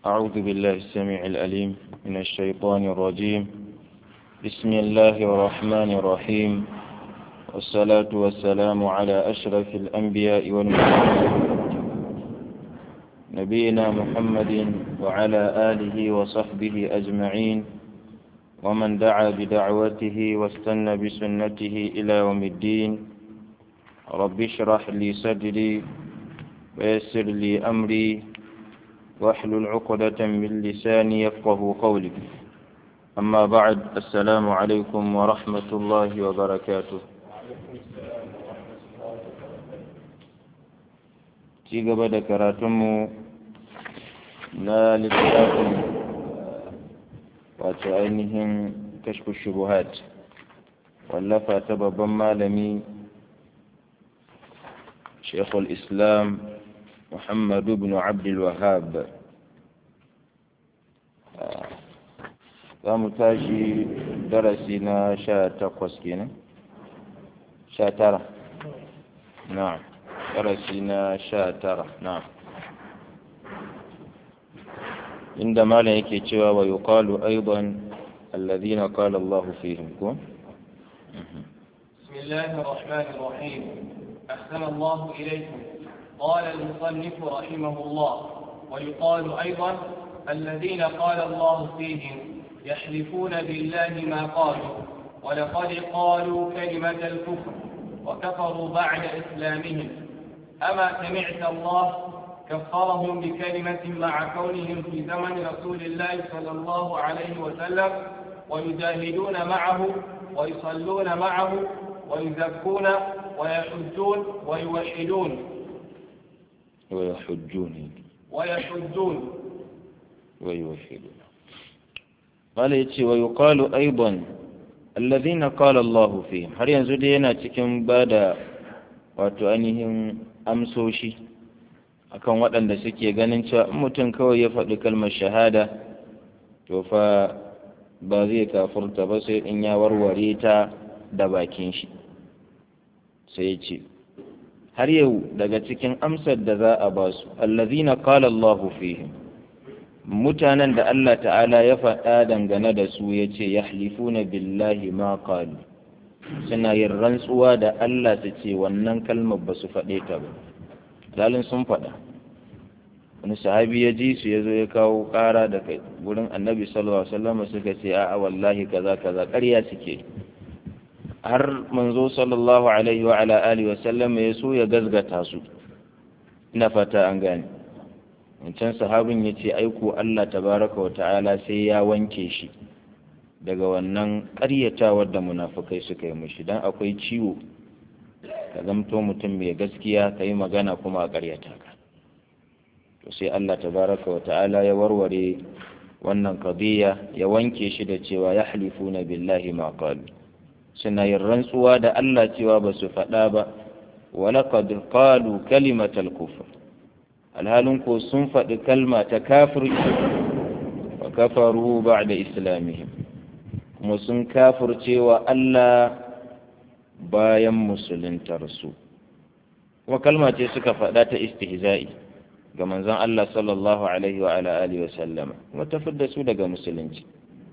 أعوذ بالله السميع الأليم من الشيطان الرجيم بسم الله الرحمن الرحيم والصلاة والسلام على أشرف الأنبياء والمرسلين نبينا محمد وعلى آله وصحبه أجمعين ومن دعا بدعوته واستنى بسنته إلى يوم الدين رب اشرح لي صدري ويسر لي أمري واحلل عقدة من لساني يفقه قولي أما بعد السلام عليكم ورحمة الله وبركاته ci gaba da karatunmu na littafin wato ainihin kashfu shubuhat wallafa ta babban malami shekul islam muhammadu bin abdul wahab za mu tashi darasi na sha takwas kenan sha tara na'am darasi na sha tara na'am inda malam yake cewa wa yuqalu aidan alladhina qala Allah fihim ko بسم الله الرحمن الرحيم أحسن الله إليكم قال المصنف رحمه الله ويقال أيضا الذين قال الله فيهم يحلفون بالله ما قالوا ولقد قالوا كلمة الكفر وكفروا بعد إسلامهم أما سمعت الله كفرهم بكلمة مع كونهم في زمن رسول الله صلى الله عليه وسلم ويجاهدون معه ويصلون معه ويزكون ويحجون ويوحدون ويحجون ويحجون ويوحدون قال يتي ويقال أيضا الذين قال الله فيهم هل ينزل دينا cikin bada wato ainihin amsoshi akan waɗanda suke ganin cewa in mutum kawai ya faɗi kalmar shahada to fa ba zai kafurta ba sai in ya warware ta da bakin shi sai ya ce har yau daga cikin amsar da za a ba su allazina qala Allahu fihim mutanen da Allah ta'ala ya faɗa dangane da su ya ce yahlifuna billahi ma qalu suna yin rantsuwa da Allah su ce wannan kalmar ba su faɗe ta ba dalin sun faɗa wani sahabi ya ji su ya zo ya kawo ƙara da kai gurin annabi sallallahu alaihi wasallam suka ce a'a wallahi kaza kaza ƙarya suke har manzo sallallahu alaihi wa ala alihi wa sallam ya so ya gazgata su ina fata an gane wancan sahabin ya ce aiko Allah tabaraka wa ta'ala sai ya wanke shi daga wannan ƙaryatawar da munafukai suka yi mushi don akwai ciwo ka zamto mutum mai gaskiya ka yi magana kuma a ƙaryata ka to sai Allah tabaraka wa ta'ala ya warware wannan qadiya ya wanke shi da cewa ya halifuna billahi ma qalu suna yin rantsuwa da Allah cewa ba su faɗa ba walaqad qalu kalimatal kufr alhalin ko sun faɗi kalma ta kafirci wa kafaru ba'da islamihim kuma sun kafircewa Allah bayan musuluntarsu kuma kalma ce suka faɗa ta istihza'i ga manzon Allah sallallahu alaihi wa ala alihi wa sallama kuma ta fidda su daga musulunci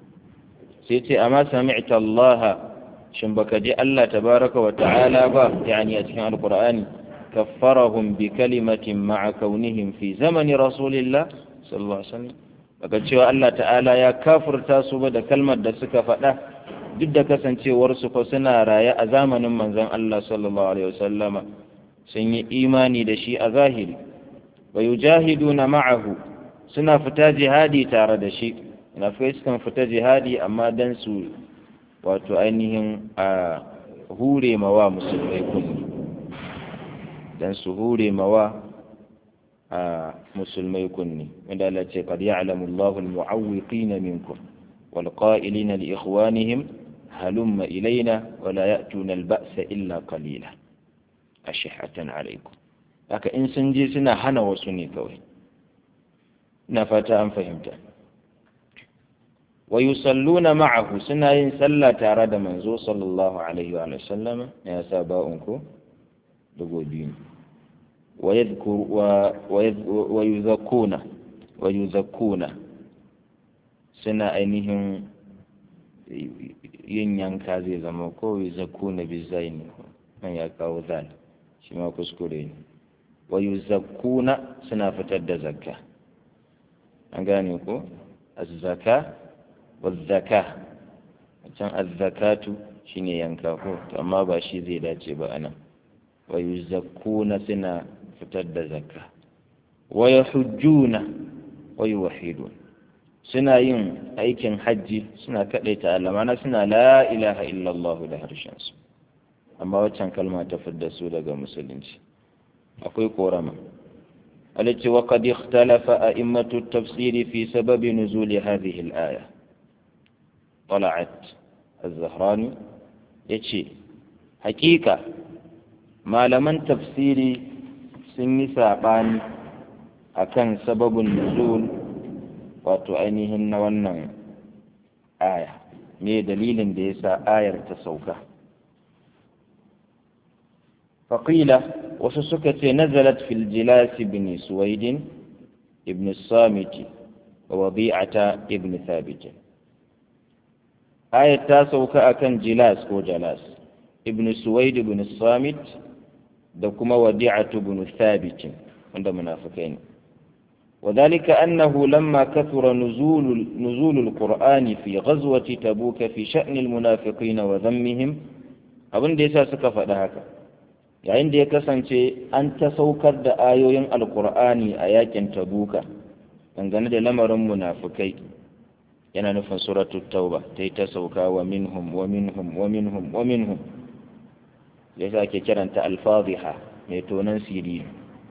sai ce amma sami'ta Allah shin baka ji Allah tabaraka wa ta'ala ba yani a cikin alqur'ani kaffarahum bi kalimatin ma'a kaunihim fi zamani rasulillah sallallahu alaihi wasallam baka cewa Allah ta'ala ya kafurta su ba da kalmar da suka faɗa duk da kasancewar su fa suna raye a zamanin manzon Allah sallallahu alaihi wasallama sun yi imani da shi a zahiri wa yujahiduna ma'ahu suna fita jihadi tare da shi munafikai sukan fita jihadi amma dan su wato ainihin a hure mawa musulmai kunni dan su hure mawa a musulmai kunni wanda Allah ce qad ya'lamu Allahu al-mu'awwiqina minkum wal qa'ilina li ikhwanihim halumma ilaina wa la ya'tuna al-ba'sa illa qalila ashihatan alaykum haka in sun je suna hana wasu ne kawai ina fata an fahimta wa yusalluna ma'ahu suna yin sallah tare da manzo sallallahu alaihi wa sallama ya sa ba'un ko dugo biyu wa yadhkur wa wa yuzakuna wa yuzakkuna suna ainihin yin yanka zai zama ko yuzakkuna bizaini nan ya kawo zal shi ma kuskure ne wa yuzakkuna suna fitar da zakka an gane ko az-zaka wa zaka can az-zakatu shine yanka ko to amma ba shi zai dace ba anan wa yuzakkuna suna fitar da zakka wa yahujjuna wa yuwahhidun suna yin aikin hajji suna kadaita Allah mana suna la ilaha illallah da harshen su amma waccan kalma ta fidda su daga musulunci akwai korama التي وقد اختلف أئمة التفسير في سبب نزول هذه الآية طلعت الزهراني يتشي حقيقة ما لمن تفسيري سني ساقاني أكن سبب النزول وتؤنيهن ونن آية me dalilin da ya sa ayar ta sauka faƙila wasu suka ce nazalat fil jilas ibn suwaidin ibn samiti wa wadi'ata ibn thabit ayat ta sauka akan jilas ko jalas ibn suwaid ibn samit da kuma wadi'atu ibn thabit wanda munafikai ne وذلك أنه لما كثر نزول نزول القرآن في غزوة تبوك في شأن المنافقين وذمهم أبن ديسا سكف هكا yayin da ya kasance an ta saukar da ayoyin alkur'ani a yakin tabuka dangane da lamarin munafukai yana nufin suratul tauba ta yi ta sauka wa minhum wa minhum wa minhum wa minhum ya sa ake kiranta alfaziha mai tonon siri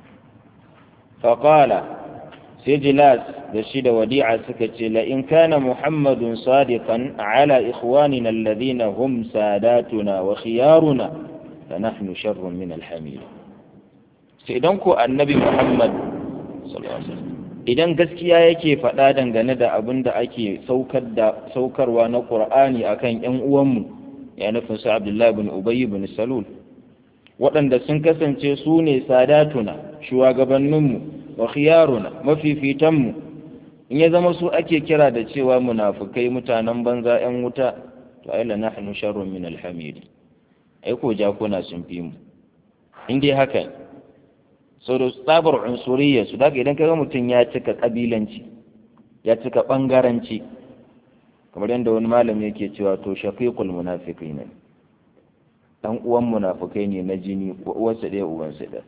faƙala sai jilas da shi da wadi'a suka ce la in kana muhammadun sadiqan ala ikhwanina alladhina hum sadatuna wa khiyaruna fa nahnu sharrun min alhamil sai idan ko annabi muhammad sallallahu alaihi wasallam idan gaskiya yake faɗa dangane da abin da ake saukar da saukarwa na qur'ani akan ƴan uwanmu ya nufin su abdullahi bin ubayy bin salul waɗanda sun kasance su ne sadatuna shugabanninmu wa khiyaruna mafifitanmu in ya zama su ake kira da cewa munafukai mutanen banza 'yan wuta to ai la nahnu sharrun min alhamid ai ko jakuna sun fi mu in dai haka so da tsabar unsuriyya su daga idan kaga mutum ya cika kabilanci ya cika bangaranci kamar yadda wani malami yake cewa to shaqiqul munafiqina dan uwan munafukai ne na jini uwarsa ɗaya uwansa ɗaya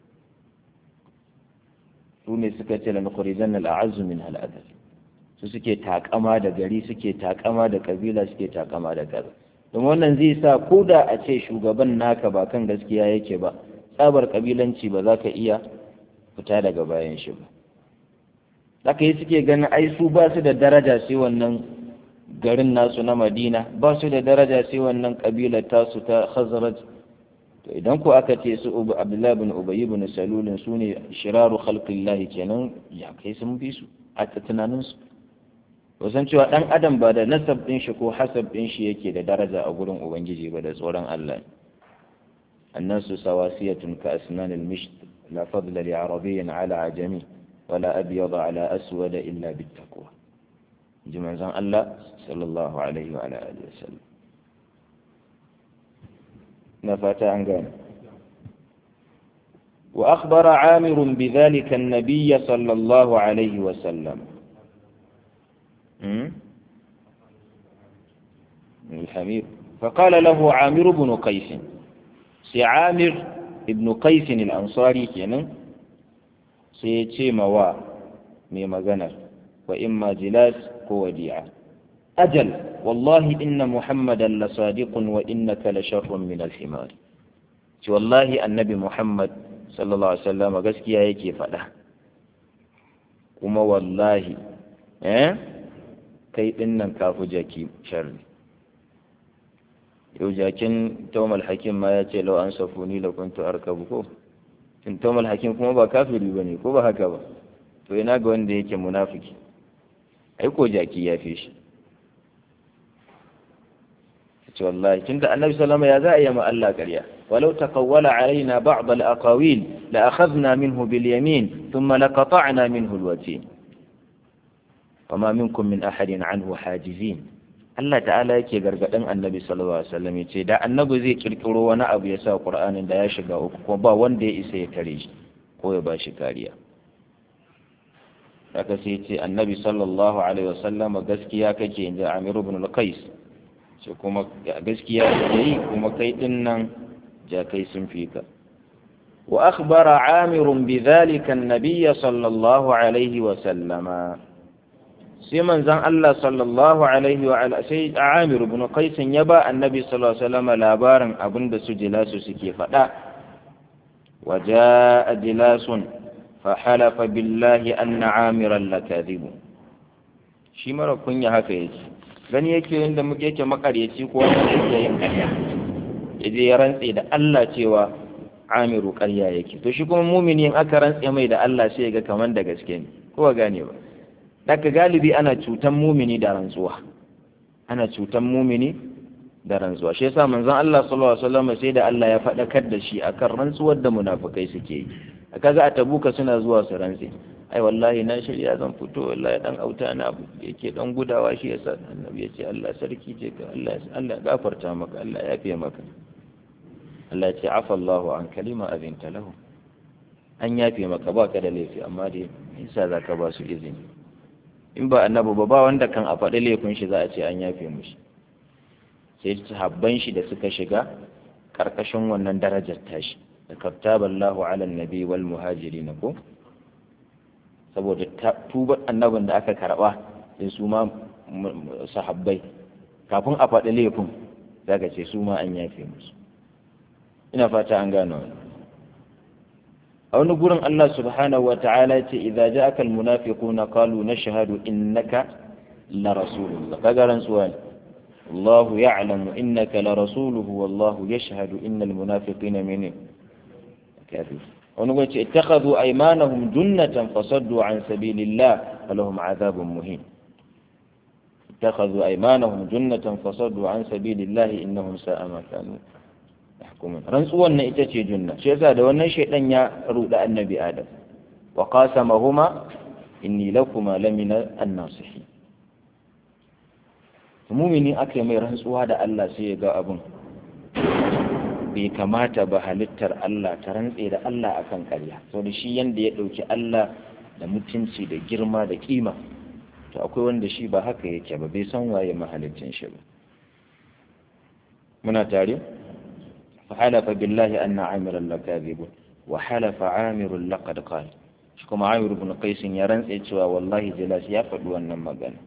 su ne suka ce la nukhrijan al a'azzu min al adal su suke takama da gari suke takama da kabila suke takama da kaza don wannan zai sa ko da a ce shugaban naka ba kan gaskiya yake ba tsabar kabilanci ba za ka iya fita daga bayan shi ba zaka yi suke ganin ai su ba su da daraja sai wannan garin nasu na madina ba su da daraja sai wannan kabilar tasu ta khazraj to idan ko aka ce su abdullahi bin ubayy bin salulin su ne shiraru khalqillahi kenan ya kai sun fi su a tunanin su to san cewa dan adam ba da nasab din shi ko hasab din shi yake da daraja a gurin ubangiji ba da tsoron Allah الناس سواسية كأسنان المشط لا فضل لعربي على عجمي ولا أبيض على أسود إلا بالتقوى جمع الله صلى الله عليه وعلى آله وسلم نفات عن قام وأخبر عامر بذلك النبي صلى الله عليه وسلم الحمير فقال له عامر بن قيس سي عامر ابن قيس الأنصاري كان سيتي موا مي مغنر وإما جلاس وديعة أجل والله إن محمدا لصادق وإنك لشر من الحمار والله النبي محمد صلى الله عليه وسلم gaskiya yake faɗa kuma wallahi eh kai ɗin nan kafu jaki sharri yau jakin tawmal hakim ma ya ce lau an safuni la kuntu arkabu ko tun tawmal hakim kuma ba kafiri bane ko ba haka ba to ina ga wanda yake munafiki ai ko jaki ya fi shi ce wallahi tunda annabi sallama ya za a yi ma Allah ƙarya walau taqawwala alaina ba'd al-aqawil la akhadna minhu bil yamin thumma laqata'na minhu al-watin fama minkum min ahadin anhu hajizin Allah ta'ala yake gargadin annabi sallallahu alaihi wasallam yace da annabi zai kirkiro wani abu ya sa qur'anin da ya shiga uku kuma ba wanda ya isa ya tare shi ko ya bashi kariya haka sai ce annabi sallallahu alaihi wasallam gaskiya kake inji Amir ibn al-Qais ce kuma gaskiya kake yi kuma kai din nan ja kai sun fi ka wa akhbara Amir bidhalika an-nabiy sallallahu alaihi wasallam sai manzon Allah sallallahu alaihi wa sai Amir ibn Qais ya ba annabi sallallahu alaihi wasallam labarin abinda su jilasu suke faɗa wa jaa jilasun فحلف بالله أن عامرا لكاذب shi mara kunya haka yake gani yake inda muke yake makaryaci ko wanda yake yin ƙarya ya je ya rantse da Allah cewa amiru ƙarya yake to shi kuma mumini in aka rantse mai da Allah sai ya ga kaman da gaske ne ko ba gane ba daga galibi ana cutan mumini da rantsuwa ana cutan mumini da rantsuwa shi yasa manzon Allah sallallahu alaihi wasallam sai da Allah ya faɗakar da shi akan rantsuwar da munafukai suke yi kaga a tabuka suna zuwa su rantse ai wallahi na shirya zan fito wallahi dan auta na abu yake dan gudawa shi yasa annabi ya ce Allah sarki ce ka Allah Allah gafarta maka Allah ya fiye maka Allah ya ce afa Allahu an kalima azinta lahu an yafe maka ba ka da laifi amma dai isa za ka ba su izini in ba annabi ba ba wanda kan a faɗi laifin shi za a ce an yafe mushi sai sahabban shi da suka shiga karkashin wannan darajar tashi da kattaballahu ala nabi wal muhajirin ko saboda tubar annabin da aka karba sai su ma sahabbai kafin a faɗi laifin zaka ce su ma an yafe musu ina fata an gano wani a wani gurin Allah subhanahu wa ta'ala ce idza ja'aka al munafiquna qalu nashhadu innaka la rasulullah kaga rantsuwa ne الله يعلم إنك لرسوله والله يشهد إن المنافقين من كافر ونقول اتخذوا أيمانهم جنة فصدوا عن سبيل الله فلهم عذاب مهين اتخذوا أيمانهم جنة فصدوا عن سبيل الله إنهم ساء ما كانوا يحكمون رنسوا أن إتتي جنة شيء هذا وأن شيء لن يرود النبي آدم وقاسمهما إني لكما لمن الناصحين mumini aka mai rantsuwa da Allah sai ya ga abin bai kamata ba halittar Allah ta rantse da Allah akan ƙarya sau da shi yanda ya ɗauki Allah da mutunci da girma da kima to akwai wanda shi ba haka yake ba bai san waye mahalicin shi ba muna tare فحلف بالله أن عامرا لكاذب وحلف عامر لقد قال kuma Amir ibn Qais ya rantse cewa wallahi Jilas ya faɗi wannan magana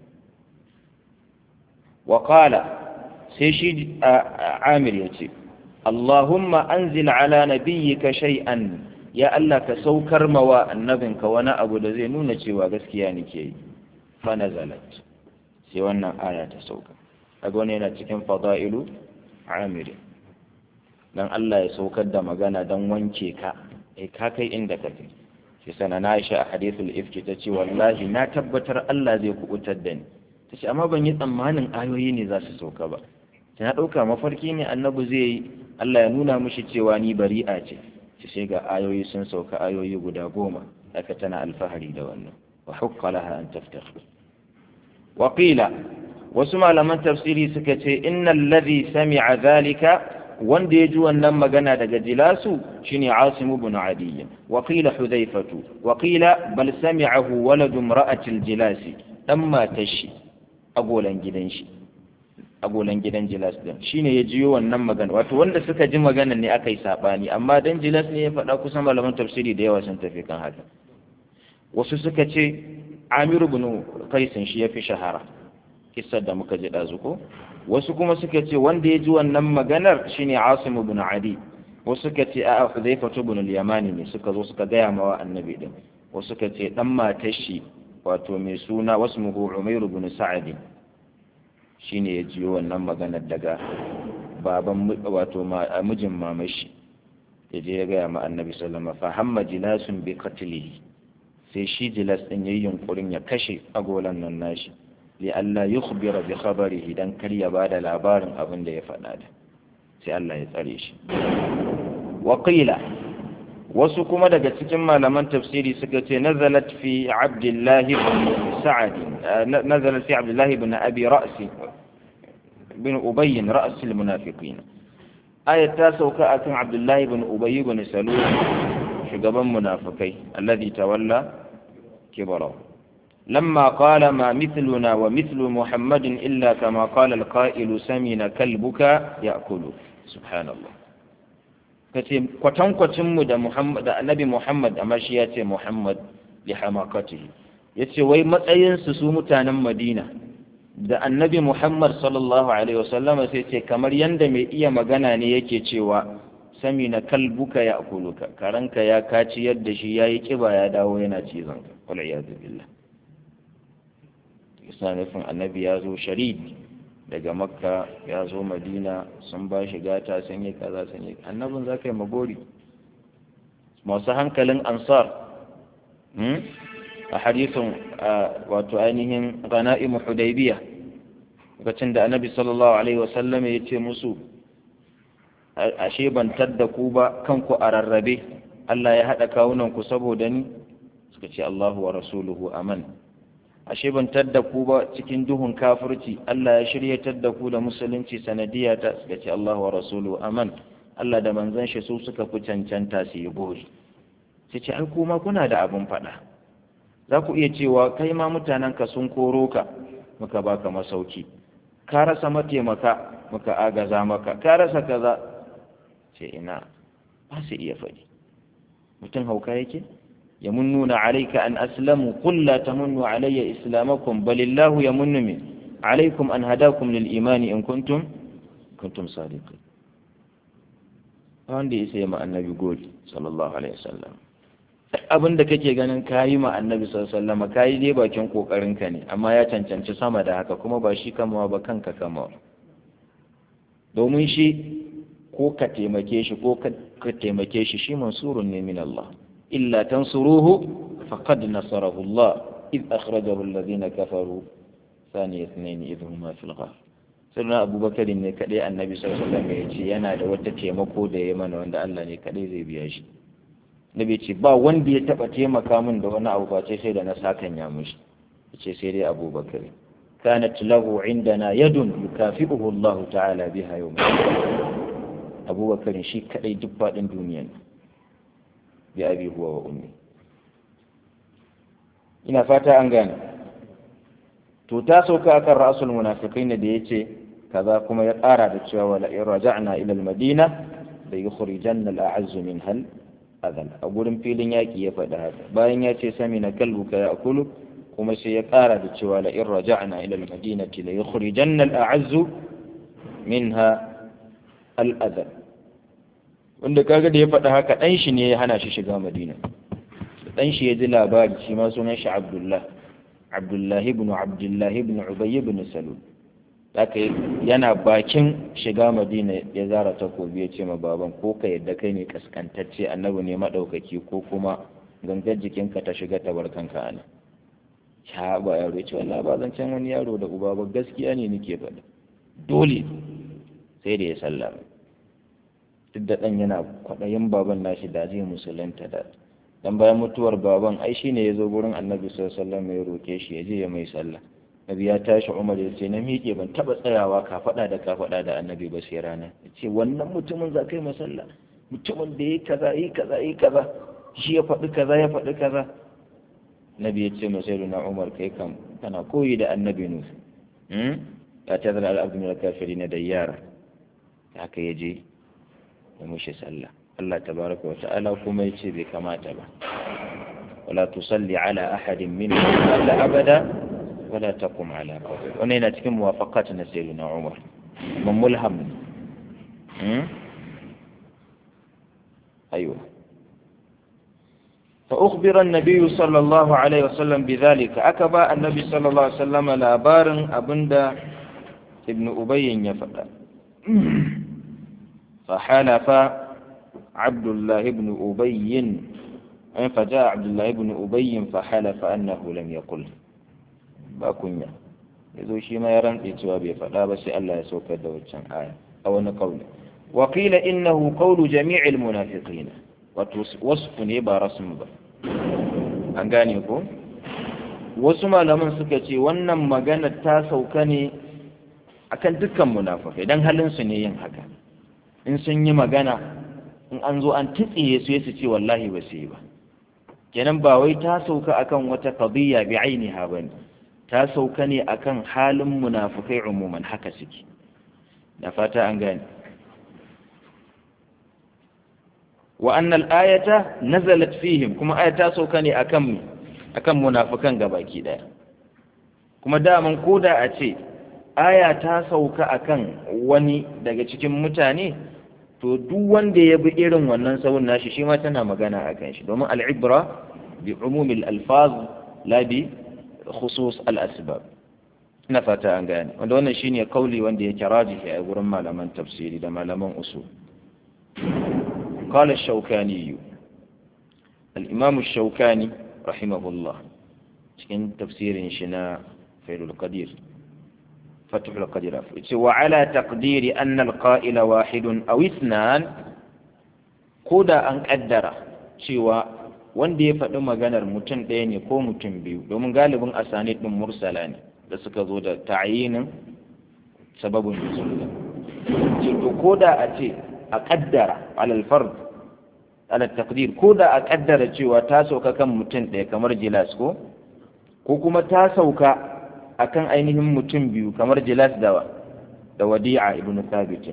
وقال سيشي عامر يتي اللهم أنزل على نبيك شيئا يا الله كسوكر موا النبنك وانا أبو دزينون تشوى غسكياني كي فنزلت سيوانا آية تسوكر أقول هنا تكن فضائل عامر dan Allah ya saukar da magana don wanke ka eh ka kai inda kake shi sana na Aisha a hadithul ifki ta ce wallahi na tabbatar Allah zai kubutar da ni ta ce amma ban yi tsammanin ayoyi ne za su sauka ba ta na ɗauka mafarki ne annabi zai yi Allah ya nuna mishi cewa ni bari'a ce ta sai ga ayoyi sun sauka ayoyi guda goma haka tana alfahari da wannan wa hukka laha an taftah wa qila wasu malaman tafsiri suka ce innal ladhi sami'a zalika wanda ya ji wannan magana daga jilasu shine Asim ibn Adi wa qila Hudhaifatu wa qila bal sami'ahu waladu imra'atil jilasi dan matar shi agolan gidan shi agolan gidan jilas din shine ya jiyo wannan magana wato wanda suka ji magana ne aka yi sabani amma dan jilas ne ya faɗa kusan malaman tafsiri da yawa sun tafi kan haka wasu suka ce Amiru ibn Qais shi ya fi shahara kissar da muka ji dazu ko wasu kuma suka ce wanda ya ji wannan maganar shine Asim ibn Adi wasu suka ce a'a Hudhayfa ibn al-Yamani ne suka zo suka gaya mawa annabi din wasu suka ce dan matar shi wato mai suna wasmuhu Umayr ibn Sa'd shine ya jiyo wannan maganar daga baban wato mijin mamashi ya je ya gaya ma annabi sallama fa hamma jilasun bi qatlihi sai shi jilas din yayin yunkurin ya kashe agolan nan nashi li alla yukhbira bi khabarihi dan kar ya bada labarin abin da ya faɗa da sai Allah ya tsare shi wa qila wasu kuma daga cikin malaman tafsiri suka ce nazalat fi abdullahi ibn sa'ad nazalat fi abdullahi ibn abi ra's ibn ubay ra's almunafiqin ayat ta sauka akan abdullahi ibn ubay ibn salul shugaban munafikai alladhi tawalla kibara لما قال ما مثلنا ومثل محمد إلا كما قال القائل سمن كلبك يأكل سبحان الله kace kwatankwacinmu da Muhammad da Annabi Muhammad amma shi ya ce Muhammad li hamakatihi yace wai matsayinsu su mutanen Madina da Annabi Muhammad sallallahu alaihi wasallama sai ce kamar yanda mai iya magana ne yake cewa sami na kalbuka ya akuluka karanka ya kaci yadda shi yayi kiba ya dawo yana cizon ka wal iyadu billah suna nufin annabi ya zo sharid daga makka ya zo madina sun ba shi gata sun yi kaza sun yi annabin za ka yi magori masu hankalin ansar a hadisin wato ainihin gana'imu hudaybiya lokacin da annabi sallallahu alaihi wasallam ya ce musu ashe ban tadda ku ba kanku a rarrabe Allah ya haɗa kawunanku saboda ni suka ce Allahu wa rasuluhu aman ashe ban tadda ku ba cikin duhun kafirci Allah ya shiryatar da ku da musulunci sanadiyya ta suka ce Allah wa rasulu aman Allah da manzon shi su suka fi cancanta su yi bori sai ce ai kuma kuna da abin faɗa za ku iya cewa kai ma mutanen ka sun koro ka muka baka masauki ka rasa mataimaka muka agaza maka ka rasa kaza ce ina ba su iya faɗi mutum hauka yake يمنون عليك أن أسلموا قل لا تمنوا علي إسلامكم بل الله يمن من عليكم أن هداكم للإيمان إن كنتم كنتم صادقين wanda ya sai ma annabi goli sallallahu alaihi wasallam abin da kake ganin kayi ma annabi sallallahu alaihi wasallam kayi dai bakin kokarin ka ne amma ya cancanci sama da haka kuma ba shi kamawa ba kanka kamawa domin shi ko ka taimake shi ko ka taimake shi shi mansurun ne min Allah إلا تنصروه فقد نصره الله إذ أخرجه الذين كفروا ثاني اثنين إذ هما في الغار سيدنا أبو بكر ne kaɗai annabi sallallahu alaihi wasallam ya ce yana da wata taimako da ya mana wanda Allah ne kaɗai zai biya shi nabi ce ba wanda ya taɓa taimaka min da wani abu face sai da na sakan ya mushi ce sai dai Abu Bakar كانت له عندنا يد يكافئه الله تعالى بها يوم أبو بكر شي كأي دبا دنيا بأبي هو وأمي ina fata an gane to ta sauka akan ra'asul munafiqin da yace kaza kuma ya ƙara da cewa wala in raja'na ila al-madina la yukhrijanna al-a'azz min hal adal a gurin filin yaki ya faɗa haka bayan ya ce sami na kalbuka ya akulu kuma sai ya ƙara da cewa la in raja'na ila al-madinati la yukhrijanna al-a'azz minha al-adal wanda kaga da ya faɗa haka ɗan shi ne ya hana shi shiga madina ɗan shi ya ji labari shi ma sunan shi abdullah abdullah ibn abdullah ibn ubay ibn salul haka yana bakin shiga madina ya zara takobi ya ce ma baban ko ka yadda kai ne kaskantacce annabi ne maɗaukaki ko kuma gangar jikinka ta shiga ta barkanka ana ya ba yaro ya ce wallahi ba zan can wani yaro da uba ba gaskiya ne nake faɗa dole sai da ya sallama duk da ɗan yana kwaɗayin baban nashi da zai musulunta da dan bayan mutuwar baban ai shine ya zo gurin annabi sallallahu alaihi wasallam ya roke shi ya je ya mai sallah nabi ya tashi umar ya ce na miƙe ban taɓa tsayawa ka faɗa da ka faɗa da annabi ba sai rana ya ce wannan mutumin za ka yi masalla mutumin da ya yi kaza yi kaza yi kaza shi ya faɗi kaza ya faɗi kaza nabi ya ce masai na umar kai kam kana koyi da annabi nuhu ya ta zara al'abdu min al-kafiri na da yara haka ya je ya mushi sallah Allah tabaraka wa ta'ala kuma ya ce bai kamata ba wala tusalli ala ahadin minhum abada ولا تقم على قبر وانا cikin muwafaqat na sayyidina Umar man mulham ايوه فأخبر النبي صلى الله عليه وسلم بذلك أكبا النبي صلى الله عليه وسلم لابار أبندا ابن أبي يفعل فحلف عبد الله بن أبي فجاء عبد الله بن أبي فحلف أنه لم يقل ba kunya ya zo shi ma ya rantse cewa bai faɗa ba sai Allah ya saukar da waccan aya a wani kauli wa qila innahu qawlu jami'il munafiqin wato wasfu ne ba rasmu ba an gane ko wasu malaman suka ce wannan magana ta sauka ne akan dukkan munafikai dan halin su ne yin haka in sun yi magana in an zo an titsiye su su ce wallahi ba su yi ba kenan ba wai ta sauka akan wata qadiyya bi ainiha bane ta sauka ne akan halin munafikai umuman haka suke da fata an gane wa annal ayata nazalat fihim kuma aya ta sauka ne akan akan munafikan gabaki daya kuma daman koda a ce aya ta sauka akan wani daga cikin mutane to duk wanda ya bi irin wannan sauran nashi shi ma tana magana akan shi domin al'ibra bi umumil alfaz la bi khusus al-asbab ina fata an gane wanda wannan shine kauli wanda yake rajihi a gurin malaman tafsiri da malaman usul قال الشوكاني الإمام الشوكاني رحمه الله cikin tafsirin shi na failul qadir fathul qadir yace wa ala taqdiri anna alqa'ila wahidun aw ithnan koda an kaddara cewa wanda ya faɗi maganar mutum ɗaya ne ko mutum biyu domin galibin asanid din mursala ne da suka zo da ta'yinin sababin nuzul ce to koda a ce a kaddara alal fard alal taqdir ko da a kaddara cewa ta sauka kan mutum ɗaya kamar jilas ko ko kuma ta sauka akan ainihin mutum biyu kamar jilas da da wadi'a ibn thabit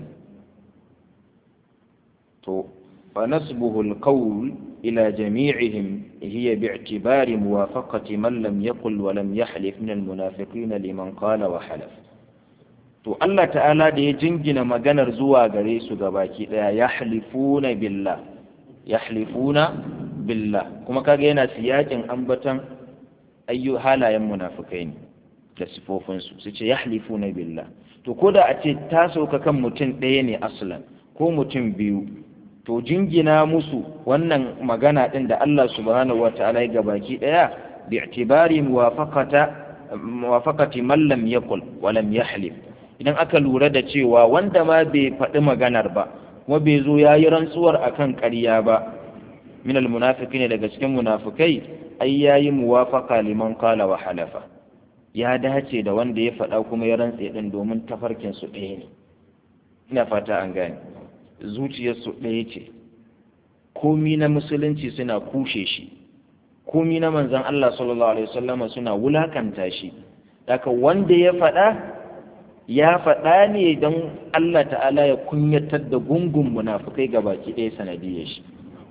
to fa nasbuhu alqawl ila jami'ihim hiya bi'tibari muwafaqati man lam yaqul wa lam yahlif min almunafiqin liman qala wa halaf to Allah ta'ala da ya jingina maganar zuwa gare su gabaki daya yahlifuna billah yahlifuna billah kuma kaga yana siyakin ambatan ayyu halayen munafikai ne da sifofinsu su ce yahlifuna billah to ko da a ce ta sauka kan mutum ɗaya ne aslan ko mutum biyu to jingina musu wannan magana ɗin da Allah subhanahu wa ta'ala ya gabaki ɗaya bi'tibari muwafaqata muwafaqati man lam yaqul wa lam yahlif idan aka lura da cewa wanda ma bai faɗi maganar ba kuma bai zo ya yi rantsuwar akan ƙarya ba min almunafiki ne daga cikin munafikai ai ya yi muwafaka liman kala wa halafa ya dace da wanda ya faɗa kuma ya rantse ɗin domin tafarkin su ɗaya ne ina fata an gane zuciyar su ɗaya ce komi na musulunci suna kushe shi komi na manzon Allah sallallahu alaihi wasallama suna wulakanta shi daga wanda ya faɗa ya faɗa ne don Allah ta'ala ya kunyatar da gungun munafukai ga baki ɗaya sanadiyar shi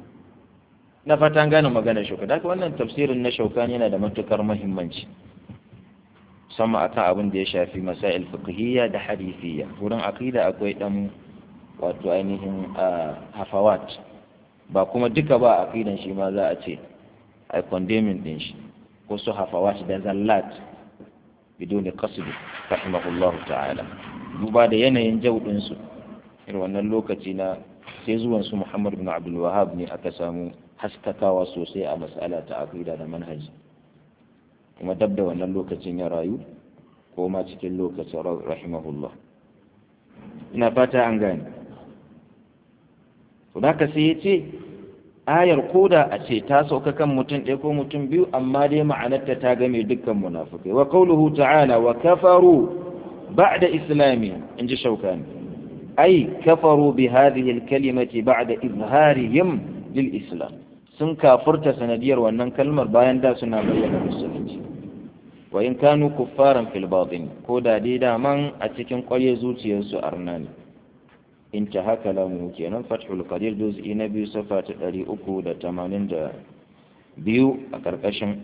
na fatan gane magana shauka da wannan tafsirin na shauka yana da matukar muhimmanci musamman akan abin da ya shafi masail fiqhiyya da hadithiyya wurin aqida akwai dan wato ainihin hafawat ba kuma duka ba aqidan shi ma za a ce ai condemning din shi ko su hafawat da zallat bidoni qasd rahimahullahu ta'ala duba da yanayin jaudin su irin wannan lokaci na sai zuwan su Muhammad bin Abdul Wahhab ne aka samu haskakawa sosai a mas'ala ta aqida da manhaji kuma dab da wannan lokacin ya rayu ko ma cikin lokacin rahimahullah ina fata an gane to da ka sai ya ce ayar koda a ce ta sauka kan mutum ɗaya ko mutum biyu amma dai ma'anarta ta game dukkan munafukai wa qawluhu ta'ala wa kafaru ba'da islami in ji shaukani ai kafaru bi hadhihi al-kalimati ba'da izharihim lil islam sun kafurta sanadiyar wannan kalmar bayan da suna bayyana musulunci wa in kanu kuffaran fil batin ko da dai daman a cikin ƙwarye zuciyarsu arna ne in ta haka lamu kenan fathul qadir juz'i na biyu safa ta ɗari uku da tamanin da biyu a ƙarƙashin